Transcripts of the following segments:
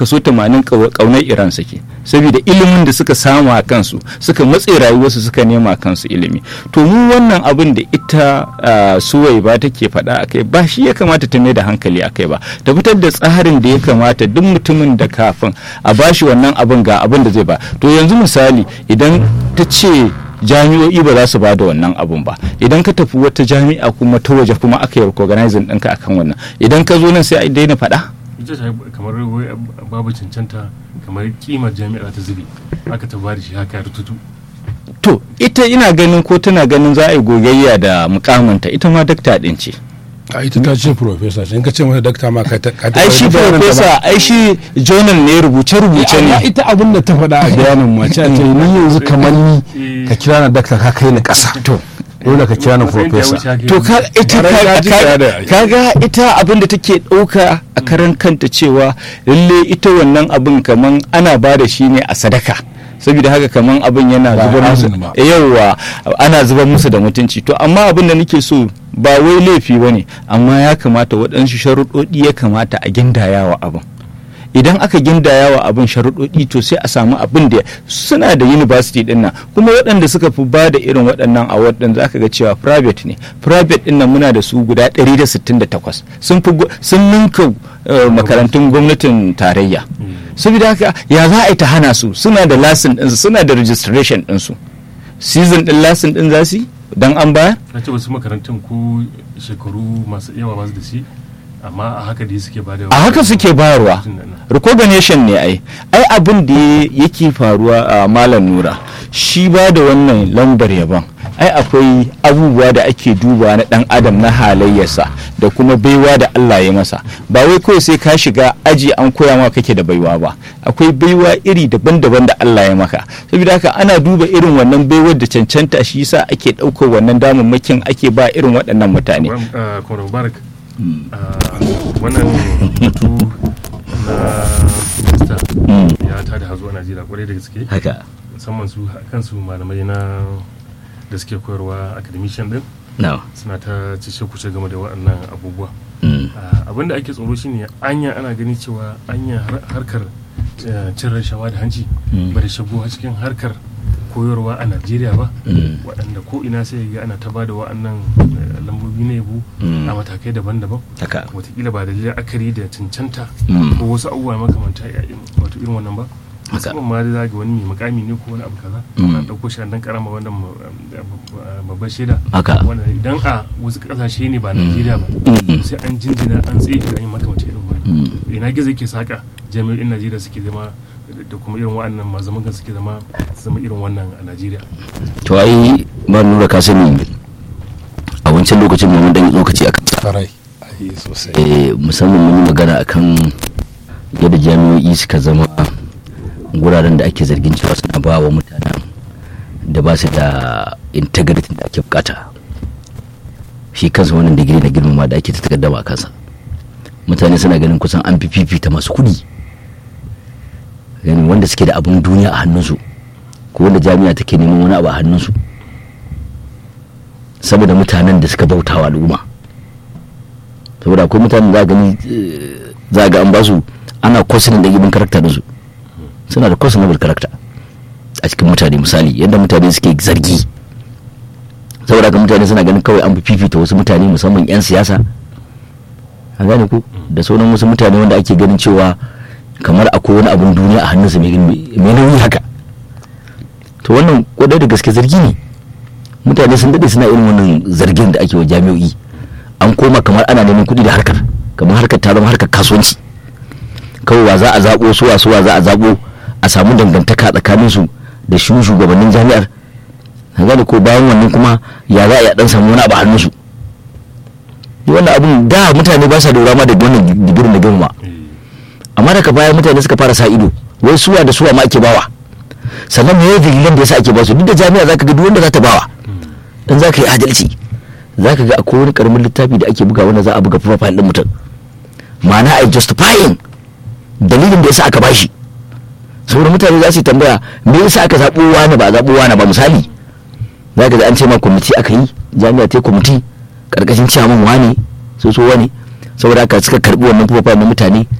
kaso 80 kaunar iran suke saboda ilimin da suka samu a kansu suka matse rayuwarsu suka nema kansu ilimi to mu wannan abin da ita suwai ba take faɗa a kai ba shi ya kamata ta mai da hankali a kai ba ta fitar da tsarin da ya kamata duk mutumin da kafin a bashi wannan abin ga abin da zai ba to yanzu misali idan ta ce jami'o'i ba za su ba da wannan abun ba idan ka tafi wata jami'a kuma ta waje kuma aka yi recognizing ɗinka akan wannan idan ka zo nan sai a daina faɗa ita ta kamar babu cancanta kamar kimar jami'a ta zube aka ta bada shi haka rututu to ita ina ganin ko tana ganin za a yi gogayya da mukamanta ita ma dakta ɗin ce a ita ta ce profesa in ka ce mata dakta ma ka ta ai shi profesa ai shi journal ne rubuce rubuce ne ita abin da ta faɗa a bayanin mace ta ni yanzu kamar ni ka kira na dakta ka kai ni ƙasa to dole ka kira ni profesa to ka ita kaga ita abin da take ɗauka a karan kanta cewa lalle ita wannan abin kaman ana ba da shi ne a sadaka saboda haka kaman abin yana zubar musu yawa ana zubar musu da mutunci to amma abin da nake so ba wai laifi ba ne amma ya kamata waɗansu sharuɗoɗi ya kamata a gindayawa abin idan aka gindayawa abin sharuɗoɗi to sai a samu abin da suna da university ɗin nan kuma waɗanda suka fi ba da irin waɗannan a waɗanda za ka ga cewa private ne private ɗin nan muna da su guda 168 sun fi sun ninka makarantun gwamnatin tarayya saboda haka ya za a yi ta hana su suna da lasin ɗinsu suna da registration ɗinsu season ɗin lasin ɗin za su yi don an bayar? na ce wasu makarantun ko shekaru masu yawa ba su da shi amma a haka da suke ba da a haka suke bayarwa recognition ne ai ai abin da yake faruwa a malam nura shi ba da wannan lambar yaban ai akwai abubuwa da ake duba na dan adam na halayyarsa da kuma baiwa da Allah ya masa ba wai kawai sai ka shiga aji an koya maka kake da baiwa ba akwai baiwa iri daban-daban da Allah ya maka saboda haka ana duba irin wannan baiwar da cancanta shi yasa ake ɗaukar wannan damammakin ake ba irin waɗannan mutane wannan batu na minista ya tada hazo a najeriya kwarai da gaske haka musamman su kansu malamai na da suke koyarwa academician din suna ta cishe kuce game da waɗannan abubuwa abin da ake tsoro shine anya ana gani cewa anya harkar cin rashawa da hanci ba da shigo cikin harkar koyarwa a najeriya ba waɗanda ko ina sai ga ana ta ba da wa'annan lambobi na yabo a matakai daban-daban watakila ba da la'akari da cancanta ko wasu abubuwa makamanta wato irin wannan ba musamman ma da ga wani mai makami ne ko wani abu kaza an ɗauko shi dan karama wannan babban shaida wanda idan a wasu ƙasashe ne ba najeriya ba sai an jinjina an tsaye an yi makamanta irin wani ina gizo ke saka jami'o'in najeriya suke zama da kuma irin wa'annan mazaman kan suke zama zama irin wannan a najeriya to ai ba nura ka sani a wancan lokacin mun dan lokaci akan farai sosai eh musamman mun yi magana akan yadda jami'o'i suka zama guraren da ake zargin cewa suna ba wa mutanen da ba su da integrity da ake bukata shi kansa wannan digiri na girmama da ake ta takaddama a kansa mutane suna ganin kusan an fi fifita masu kudi gani wanda suke da abin duniya a hannunsu ko wanda jami'a take neman wani abu a hannunsu saboda mutanen da suka bauta wa al'umma saboda akwai mutanen za gani za ga an ba su ana kwasin da ibin karakta da su suna da questionable karakta a cikin mutane misali yadda mutane suke zargi saboda haka mutane suna ganin kawai an fifita wasu mutane musamman 'yan siyasa a gane ku da sauran wasu mutane wanda ake ganin cewa kamar akwai wani abun duniya a hannunsa mai nauyi haka to wannan kwadai da gaske zargi ne mutane sun daɗe suna irin wannan zargin da ake wa jami'o'i an koma kamar ana neman kuɗi da harkar kamar harkar ta zama harkar kasuwanci kawai wa za a zaɓo suwa suwa za a zaɓo a samu dangantaka tsakanin su da shi shugabannin jami'ar na gane ko bayan wannan kuma ya za a yi dan samu wani abu a hannunsu wannan abun da mutane ba sa lura ma da wannan digirin da girma amma daga baya mutane suka fara sa ido wai suwa da suwa ma ake bawa sannan me dalilan da yasa ake basu duk da jami'a zaka ga duk wanda za ta bawa dan zaka yi adalci zaka ga akwai wani karamin littafi da ake buga wanda za a buga profile din mutum ma'ana ai justifying dalilin da yasa aka bashi saboda mutane za su yi tambaya me yasa aka zaɓo wani ba zaɓo wani ba misali za ka ga an ce ma kwamiti aka yi jami'a ta kwamiti karkashin ciyaman wani so so wani saboda haka suka karbi wannan profile na mutane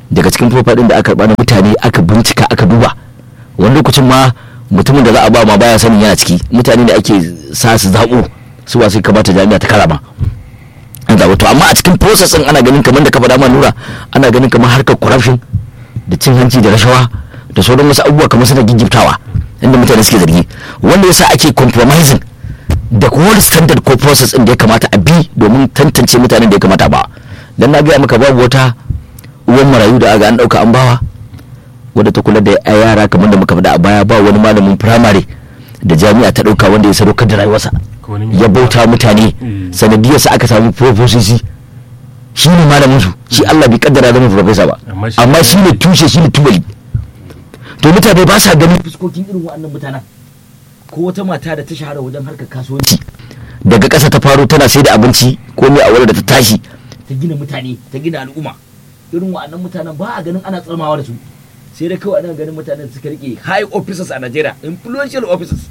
daga cikin profaɗin da aka karɓa na mutane aka bincika aka duba wani lokacin ma mutumin da za a ba ma baya sanin yana ciki mutane da ake sa su zaɓo su ba sai kamata jami'a ta karama an zaɓo to amma a cikin process ɗin ana ganin kamar da ka faɗa ma nura ana ganin kamar harkar corruption da cin hanci da rashawa da sauran wasu abubuwa kamar suna giggiftawa inda mutane suke zargi wanda yasa ake compromising da wani standard ko process ɗin da ya kamata a bi domin tantance mutanen da ya kamata ba dan na gaya maka babu wata uwan marayu da aga an ɗauka an bawa wadda ta kula da yara kamar da muka faɗa a baya ba wani malamin firamare da jami'a ta ɗauka wanda ya sadaukar da rayuwarsa ya bauta mutane sanadiyarsa aka samu profesoci shi ne malamin su shi Allah bai kaddara zama profesa ba amma shi ne tushe shi ne tubali to mutane ba sa ganin fuskokin irin waɗannan mutanen ko wata mata da ta shahara wajen harkar kasuwanci daga ƙasa ta faro tana sai da abinci ko mai a da ta tashi ta gina mutane ta gina al'umma irin waɗannan mutanen ba a ganin ana tsarmawa da su sai dai kawai ana ganin mutanen suka rike high officers a Najeriya influential officers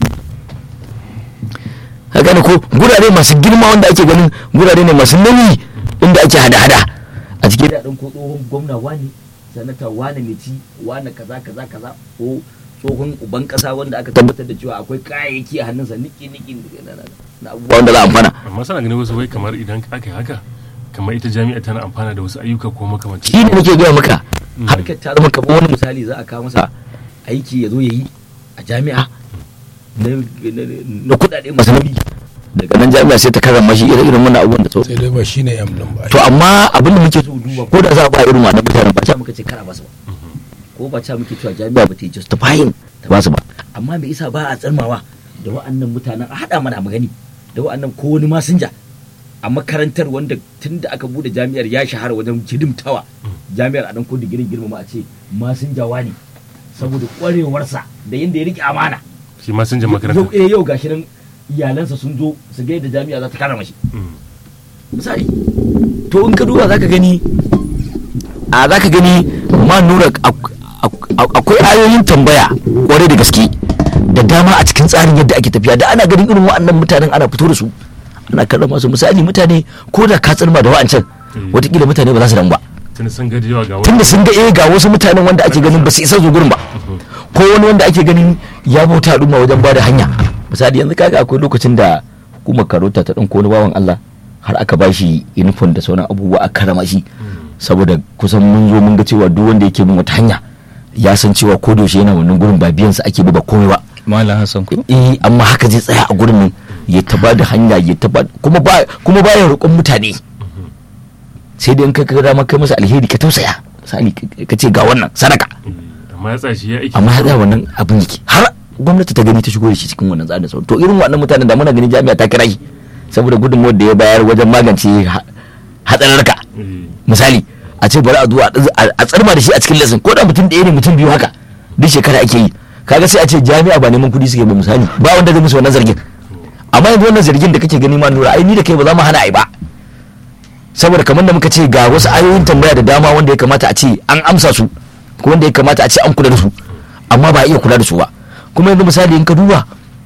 ka gane ko gurare masu girma wanda ake ganin gurare ne masu nauyi inda ake hada-hada a cikin da ko tsohon gwamna wani sanata wani mai ci wani kaza kaza kaza ko tsohon uban kasa wanda aka tabbatar da cewa akwai kayayyaki a hannunsa niki niki na abubuwa wanda za a amfana amma sana ganin wasu wai kamar idan aka yi haka kamar ita jami'a tana amfana da wasu ayyuka ko makamanci shi ne nake gaya maka harkar ta zama kamar wani misali za a kawo masa aiki ya zo ya yi a jami'a na kudade masu nauyi daga nan jami'a sai ta karrama shi irin irin wannan abubuwan da sau sai dai ba shine yam din ba to amma abin da muke so duba ko da za a ba irin wannan mutanen ba ca muka ce kara ba su ba ko ba ca muke cewa jami'a ba ta yi justifying ta ba su ba amma me yasa ba a tsarmawa da wa'annan mutanen a haɗa mana magani da wa'annan ko wani masinja a makarantar wanda tun da aka bude jami'ar ya shahara wajen hidimtawa jami'ar a dan ko digirin girmama a ce masinjawa ne saboda kwarewarsa da yadda ya rike amana shi masinjan makaranta yau eh yau gashi nan iyalansa sun zo su ga yadda jami'a za ta karama shi misali to in ka duba zaka gani a zaka gani ma nura akwai ayoyin tambaya kwarai da gaske da dama a cikin tsarin yadda ake tafiya da ana ganin irin wa'annan mutanen ana fito da su ana kallon masu misali mutane ko da ka tsirma da wa'ancan watakila mutane ba za su damu ba tunda sun ga yawa ga tunda sun ga eh ga wasu mutanen wanda ake ganin ba su isa zo gurin ba ko wani wanda ake ganin ya bauta al'umma wajen bada hanya misali yanzu kaga akwai lokacin da hukumar karota ta ɗan wani bawan Allah har aka ba shi uniform da sauran abubuwa a karama shi saboda kusan mun zo mun ga cewa duk wanda yake bin wata hanya ya san cewa ko yaushe yana wannan gurin ba biyan sa ake ba komai ba malam hassan ko eh amma haka zai tsaya a gurin nan ya taba da hanya ya taba kuma ba kuma baya roƙon mutane sai dai in ka ga dama kai masa alheri ka tausaya misali ka ce ga wannan sadaka amma ya tsashi ya aiki amma ya tsaya wannan abin yake har gwamnati ta gani ta shigo da shi cikin wannan tsarin sauran to irin wannan mutanen da muna ganin jami'a ta kira shi saboda gudunmuwar da ya bayar wajen magance hatsararka misali a ce bari a zuwa a tsarma da shi a cikin lesson ko da mutum ɗaya ne mutum biyu haka duk shekara ake yi kaga sai a ce jami'a ba neman kuɗi suke ba misali ba wanda zai musu wannan zargin amma yanzu wannan zargin da kake gani ma nura ai ni da kai ba za mu hana ai ba saboda kamar da muka ce ga wasu ayoyin tambaya da dama wanda ya kamata a ce an amsa su ko wanda ya kamata a ce an kula da su amma ba a iya kula da su ba kuma yanzu misali in ka duba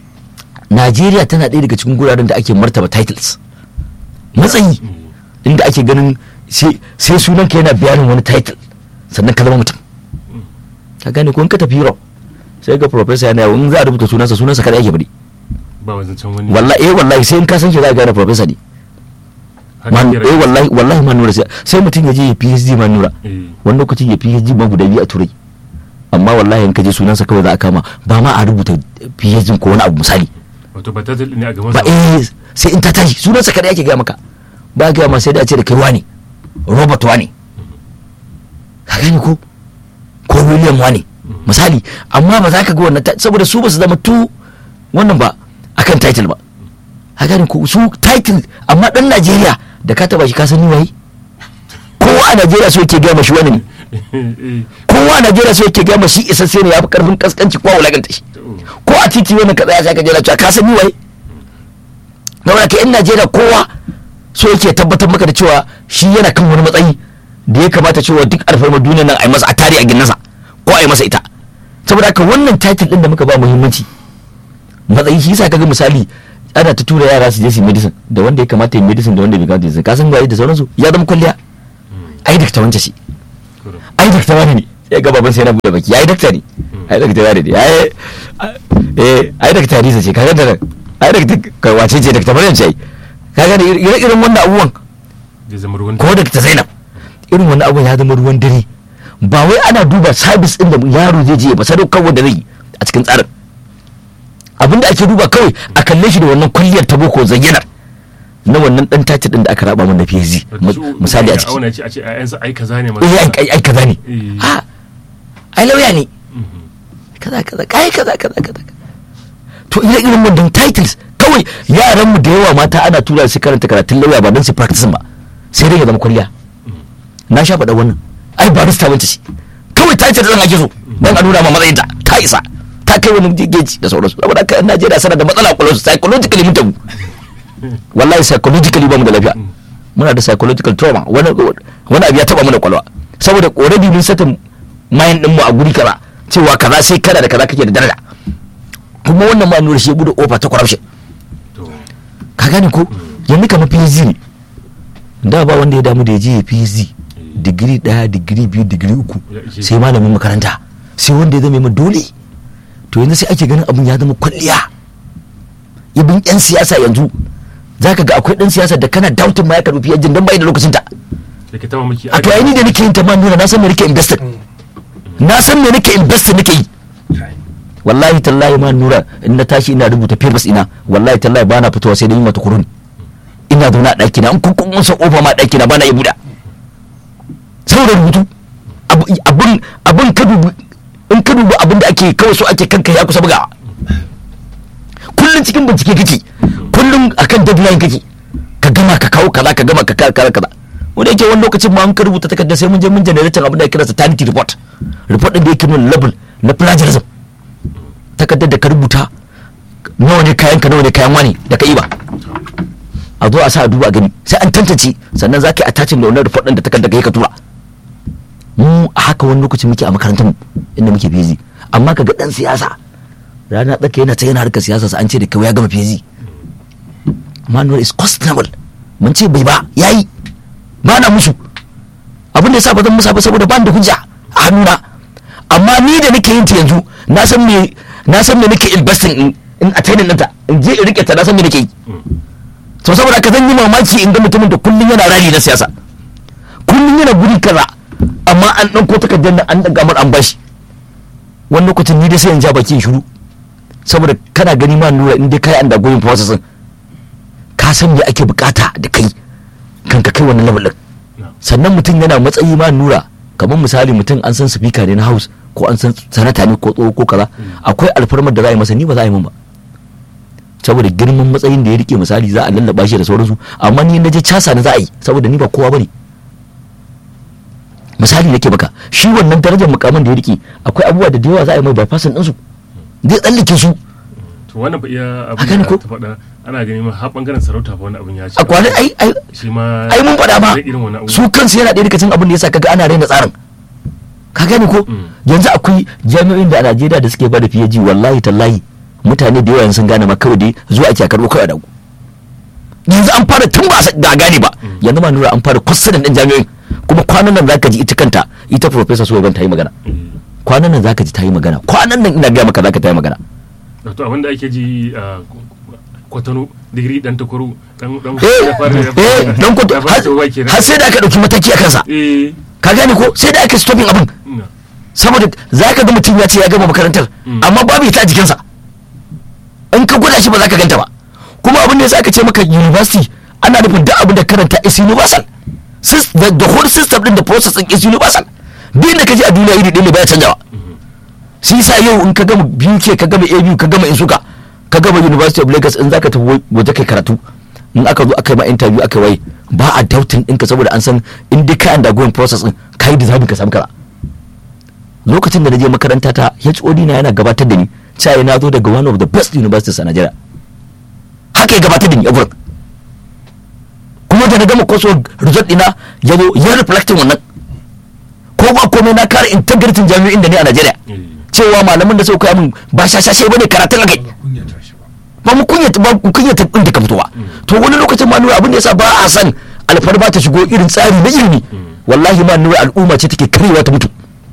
Najeriya tana ɗaya daga cikin guraren da ake martaba titles matsayi inda ake ganin sai sunan ka yana bayanin wani title sannan ka zama mutum ka gane ko in ka tafi Europe sai ga professor yana yawon za a rubuta sunansa sunansa kada ake bari ba wajen can wani wallahi eh wallahi sai in ka san shi za ka gane professor ne man eh wallahi wallahi man nura sai mutum ya je ya PhD man nura wani lokacin ya PhD ma guda biyu a turai amma wallahi in ka je sunansa kawai za a kama ba ma a rubuta PhD ko wani abu misali wato ba ta ne a gaban ba eh sai in ta tashi sunansa kada yake ga maka ba ga ma sai da a ce da kai wani Robert wani ka gani ko ko William wani misali amma ba za ka ga wannan saboda su ba su zama tu wannan ba akan title ba ka gani ko su title amma dan Najeriya da ka taba shi ka sani waye kowa a Najeriya so yake ga mashi wani ne kowa a Najeriya so yake ga mashi isasse ne yafi karfin kaskanci ko wulaganta shi ko a titi wannan kaza ya saka jira cewa ka sani waye na wani yan Najeriya kowa so yake tabbatar maka da cewa shi yana kan wani matsayi da ya kamata cewa duk alfarmar duniyar nan a yi masa a tare a ginnasa ko a yi masa ita saboda haka wannan title din da muka ba muhimmanci matsayi shi yasa kaga misali ana ta tura yara su je su medicine da wanda ya kamata yi medicine da wanda bai kamata yi ka san gwaye da sauransu ya zama kwalliya ai da ta wance shi ai dakta wani ne sai ga baban sai na bude baki ai dakta ne ai dakta wani ne ai eh ai dakta Hadiza ce kaga da ai dakta wace ce dakta Maryam ce kaga da irin wannan abubuwan ko dakta Zainab irin wannan abubuwan ya zama ruwan dare ba wai ana duba sabis din da yaro zai je ba sadaukar wanda zai a cikin tsarin abinda ake duba kawai a kalle shi da wannan kwalliyar ta boko zayyanar na wannan dan tace din da aka raba mun da PhD misali a ciki auna ce a ce ayansa ai kaza ne eh ai ai kaza ne ha ai lauya ne kaza kaza kai kaza kaza kaza to ire irin wannan titles kawai yaran mu da yawa mata ana tura su karanta karatun lauya ba don su practice ba sai dai ya zama kwalliya na sha faɗa wannan ai barista wance ce kawai title din ake so dan a nuna ma matsayin ta ta isa ta kai wani geji da sauransu saboda haka Najeriya sana da matsala kwallo psychologically mun tabu wallahi psychologically ba mu da lafiya muna da psychological trauma wani wani abu ya taba mu da kwalwa saboda already mun sata mayan din mu a guri kaza cewa kaza sai kana da kaza kake da daraja kuma wannan ma nuna shi bude ofa ta corruption ka gane ko yanzu kamar PhD ne da ba wanda ya damu da ya je ya PhD digiri daya digiri biyu digiri uku sai malamin makaranta sai wanda ya zama mai dole to yanzu sai ake ganin abun ya zama kwalliya ibin yan siyasa yanzu za ka ga akwai dan siyasa da kana doubting ma ya karbi fiye jin dan bai da lokacin ta a to ai ni da nake yin ta ma nuna na san me nake invested na san me nake invested nake yi wallahi tallahi ma nura in na tashi ina rubuta papers ina wallahi tallahi bana fitowa sai da yin mata kurun ina zaune a ɗaki na in kun kun sa kofa ma ɗaki na bana iya buɗa saboda rubutu abin abin ka dubu in ka dubu abin da ake kawai so ake kanka ya kusa bugawa kullum cikin bincike kake kullum akan deadline kake ka gama ka kawo kaza ka gama ka kawo kaza kaza wanda yake wani lokacin ma an ka rubuta takardar sai mun je mun generator abin da ake kira sanity report report din da yake nuna level na plagiarism takardar da ka rubuta nawa ne kayan ka nawa ne kayan wani da ka yi ba a zo a sa a duba a gani sai an tantance sannan za ka yi attaching da wannan report din da takardar ka yi ka tura mu a haka wani lokacin muke a makarantar mu inda muke busy amma kaga dan siyasa rana tsaka yana ta yana harkar siyasa sa an ce da kawai ya gama busy manual is questionable mun ce bai ba yayi ba na musu abin da yasa ba zan musa ba saboda ban da hujja a hannuna amma ni da nake yin ta yanzu na san me na san me nake investing in in attaining ɗinta in je in rike ta na san me nake yi to saboda ka zan yi mamaki in ga mutumin da kullum yana rali na siyasa kullum yana guri kaza amma an ɗauko takardar nan an ɗaga mar an bashi wani lokacin ni dai sai in ja baki in shiru saboda kana gani ma nura in dai kai an da goyin process ka san me ake bukata da kai kan ka kai wannan level din sannan mutum yana matsayi ma nura kamar misali mutum an san speaker ne na house ko an san sanata ne ko tsoho ko kaza akwai alfarmar da za a yi masa ni ba za a yi min ba saboda girman matsayin da ya rike misali za a lallaba shi da sauransu amma ni na je casa na za a yi saboda ni ba kowa bane misali nake baka shi wannan darajar mukamin da ya rike akwai abubuwa da da yawa za a yi mai bypassin ɗinsu zai tsallake su to wannan ba iya abin da ta faɗa ana gani ma har bangaren sarauta ba wani abin ya ci a kwanan ai ai shi ma ai mun faɗa ba irin wani abu su kansu yana ɗaya daga cikin abin da yasa kaga ana raina tsarin ka gane ko yanzu akwai jami'o'in da a Najeriya da suke bada fiye ji wallahi tallahi mutane da yawa sun gane ma kawai dai zuwa ake karɓo kawai dago yanzu an fara tun ba a gane ba yanzu ma nura an fara kwassanin ɗin jami'o'in kuma kwanan nan zaka ji ita kanta ita professor Suwaban ta yi magana kwanan nan zaka ji ta yi magana kwanan nan ina gaya maka zaka ta yi magana to abinda ake ji a kwatano digiri dan takwaro dan dan eh dan kwatano har sai da aka dauki mataki a kansa ka gane ko sai da aka stopping abin saboda zaka ga mutum ya ce ya gama makarantar amma babu ita a jikinsa in ka gwada shi ba za ka ganta ba kuma abin da ya aka ce maka university ana nufin duk abin da karanta is universal the whole system din da process din is universal duk da ka ji a duniya iri ɗaya ne baya canjawa shi yasa yau in ka gama BUK ka gama ABU ka gama Insuka ka gama University of Lagos in zaka tafi waje kai karatu in aka zo aka yi ma interview aka wai ba a doubting ɗinka saboda an san in dai ka undergoing process din ka yi deserving ka samu kara lokacin da na je makaranta ta HOD na yana gabatar da ni cewa na zo daga one of the best universities a Nigeria haka ya gabatar da ni a gurin kuma da na gama coursework result ɗina ya zo ya reflecting wannan ko ba komai na kare integrity jami'in da ne a Najeriya cewa malaman da suka koya min ba shashashe bane karatun akai ba mu kunyata ba mu kunyata din da ka fitowa to wani lokacin ma nuna abin da yasa ba a san alfarma ta shigo irin tsari na ilimi wallahi ma nura al'umma ce take karewa ta mutu